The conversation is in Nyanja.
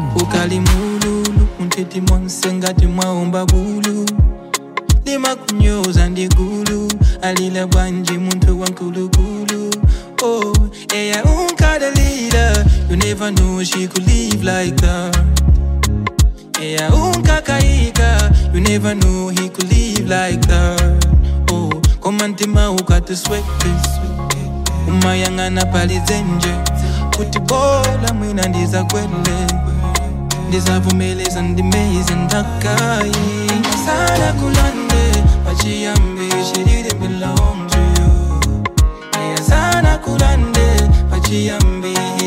ukali mululu muntiti monse ngati mwaomba bulu limakunyoza ndigulu alila bwanji muntu wankulukulu oh eya unkadalila you never knew she could live like that eya unkakaika you never knew he could live like that oh komantima ukatisweke umayang'ana palizenje kuti bola mwina ndizakwele ndizavumeleza ndimeze ndakayi sana kulande pachiyambi she didn't belong to you yeah, sana kulande pachiyambi